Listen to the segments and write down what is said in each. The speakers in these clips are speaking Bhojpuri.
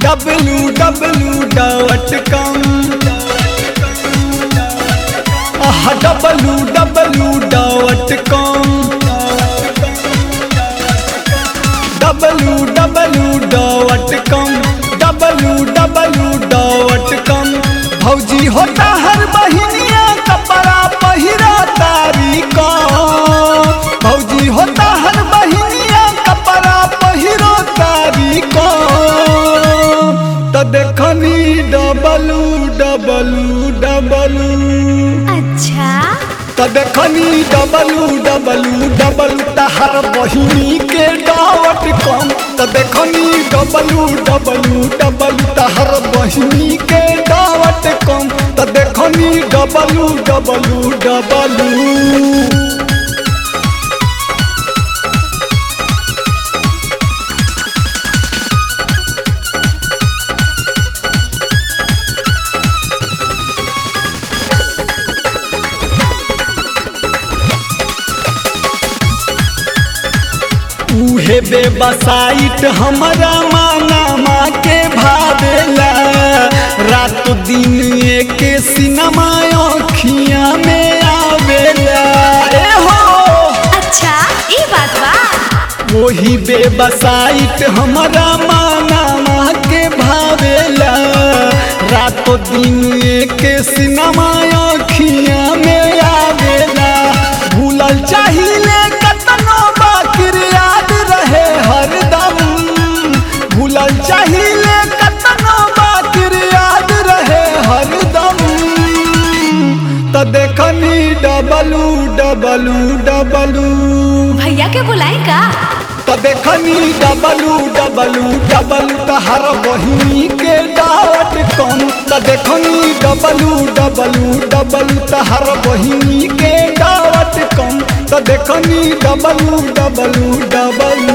Dablu W dot com W W dot com W W dot com W W dot com भौजी होता हर बहिनिया कपड़ा पहिरा तारी को भौजी होता हर बहिनिया कपड़ा पहिरो तारी को तो देखनी डबलू डबलू डबलू अच्छा तो देखनी डबलू डबलू डबलू तहर बहिनी के डावट कम तो देखनी डबलू डबलू डबलू तहर बहिनी के डावट कम तो देखनी डबलू डबलू डबलू उहे बेबसाइट हमारा माना माँ के भावेला रात दिन एक सिनेमा अखिया में आवेला ए हो अच्छा ये बात बा वही बेबसाइट हमारा माना माँ के भावेला रात दिन एक सिनेमा अखिया में आवेला भूलल चाहिए कतनो बाकिर याद रहे हरदम भूलल चाहिए कतनो बाकिर याद रहे हरदम तो देखनी डबलू डबलू डबलू भैया के बुलाई का तो देखनी डबलू डबलू डबलू तहर बहिनी के डाट कम तो देखनी डबलू डबलू डबलू तहर बहिनी के डाट कम तो देखनी डबलू डबलू डबलू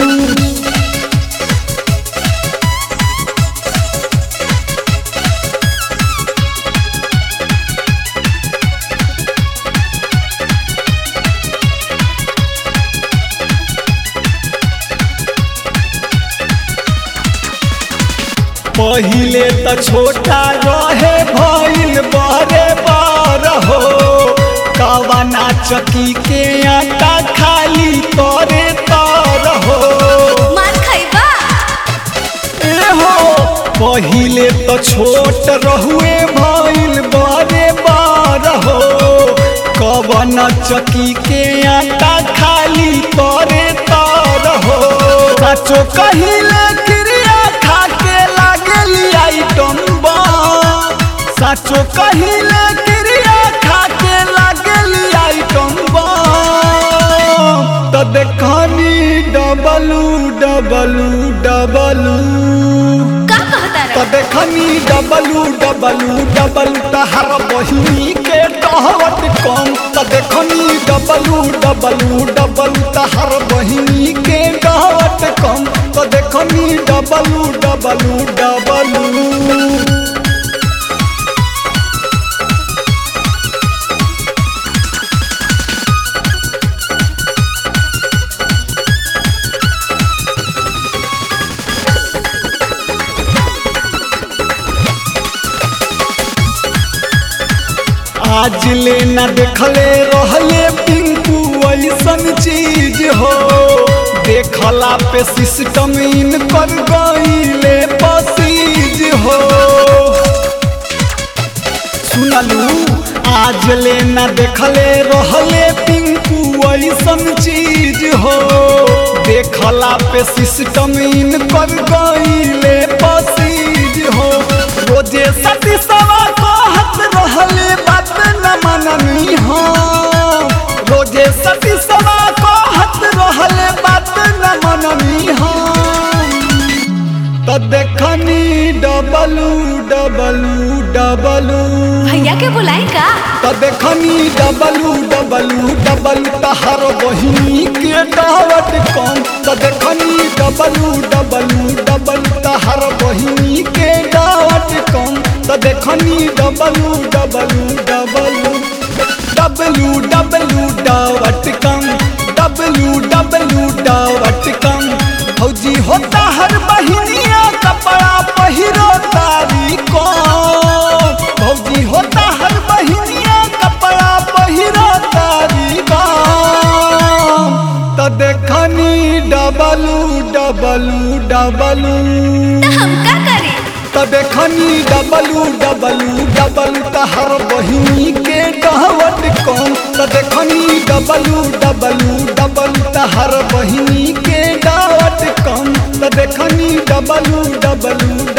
पहिले त छोटा रहे भइल बड़े बड़ हो कवना चकी के आटा खाली तोरे तर हो मार खैबा ए हो पहिले त छोट रहुए भइल बड़े बड़ हो कवना चकी के आटा खाली तोरे तर हो सचो कहिले क्रिया खा के लागली आइटम बा सचो कहिले क्रिया खा के लागली आइटम बा तो देखनी डबलू डबलू डबलू का कहता तो रहा देखनी डबलू डबलू डबलू तहर बहिनी के कहवत कम तो देखनी डबलू डबलू डबलू तहर बहिनी के कहवत कम तो देखनी डबलू डबलू डबलू आज ले न देखले रहले पिंकू ऐसन चीज हो देखला पे सिस्टम इन कर गईले पसीज हो सुनलू आज ले न देखले रहले पिंकू ऐसन चीज हो देखला पे सिस्टम इन कर गईले पसीज हो रोजे सती सवा कहत रहले बात न मननी हो रोजे सती सवा कहत रहले बात न मननी हो तो देखनी डबलू डबलू डबलू भैया के बुलाई का तो देखनी डबलू डबलू डबलू तहर बहिनी के दावत कम तो देखनी डबलू डबलू डबलू तहर बहिनी के दावत कम तो देखनी W W W W W dot com W W dot com फौजी होता हर बहिनिया कपड़ा त देखनी डबलू डबलू डबलू तहर बहिनी के डहवट कम त देखनी डबलू डबलू डबलू तहर बहिनी के डहवट कम त देखनी डबलू डबलू